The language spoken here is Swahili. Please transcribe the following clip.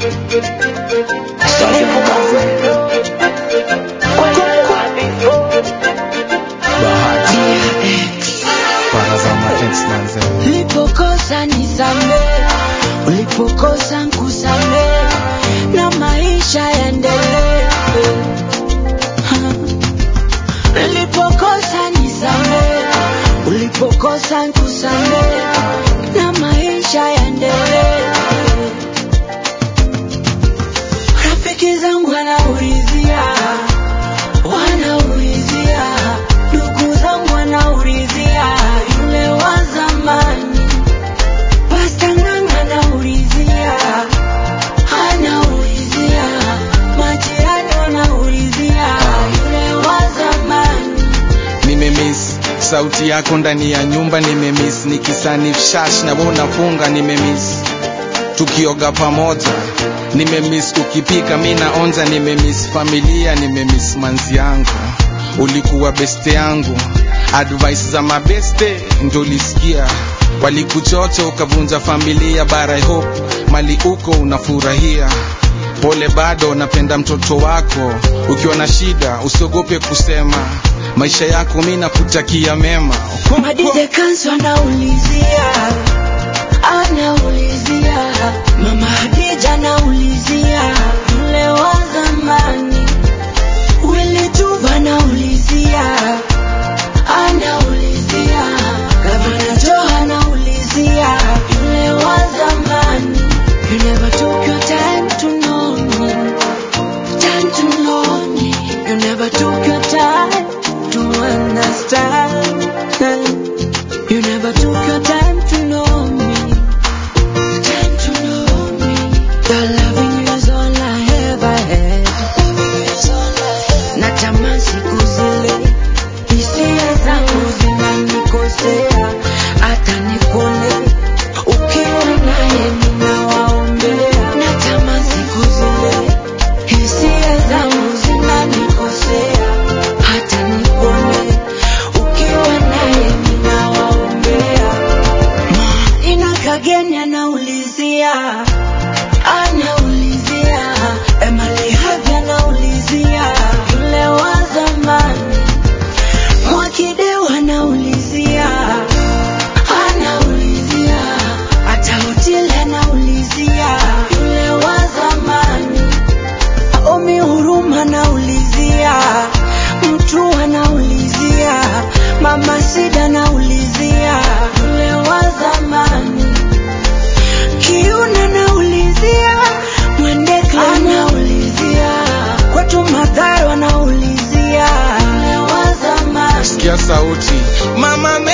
Ulipokosa nisamee, ulipokosa nkusamee, na maisha yaendelee. Ulipokosa nisamee, ulipokosa nkusamee, na maisha yaendelee. Rafiki zangu wanaulizia, wanaulizia, ndugu zangu wanaulizia, yule wa zamani. Pasta Ng'ang'a anaulizia, anaulizia, majirani wanaulizia, yule wa zamani. nimemiss sauti yako ndani ya nyumba nimemiss nikisanif shash na wewe unafunga nimemiss tukioga pamoja nimemiss ukipika mi naonja nimemiss familia nimemiss manzi yangu ulikuwa beste yangu advice za mabeste ndo ulisikia walikuchocha ukavunja familia bara I hope mali uko unafurahia pole bado napenda mtoto wako ukiwa na shida usiogope kusema maisha yako mi nakutakia mema Madize kansu anaulizia, anaulizia, mama Hadija anaulizia, yule wa zamani. Willy Tuva anaulizia, anaulizia, Gavana Joe anaulizia, yule wa zamani. You never took your time to know me, time to know me. You never took your time to understand. You never took your time to know me, time to know me. Your loving you is all I ever had. Natamani siku zile hisia zangu zinanikosea, hata nikone ukiwa naye ninawaombea. Natamani siku zile hisia zangu zinanikosea, hata nikone ukiwa naye ninawaombea. Ina kageni anaulizia, anaulizia, Emily Havi anaulizia, yule wa zamani. Mwakideu anaulizia, anaulizia, hata Otile anaulizia, yule wa zamani. Omi Huruma anaulizia, mtu anaulizia, Mama Sida anaulizia, yule wa zamani. Kiuna anaulizia, Mwendeka anaulizia, kwetu Madharo anaulizia, yule wa zamani. sikia sauti mama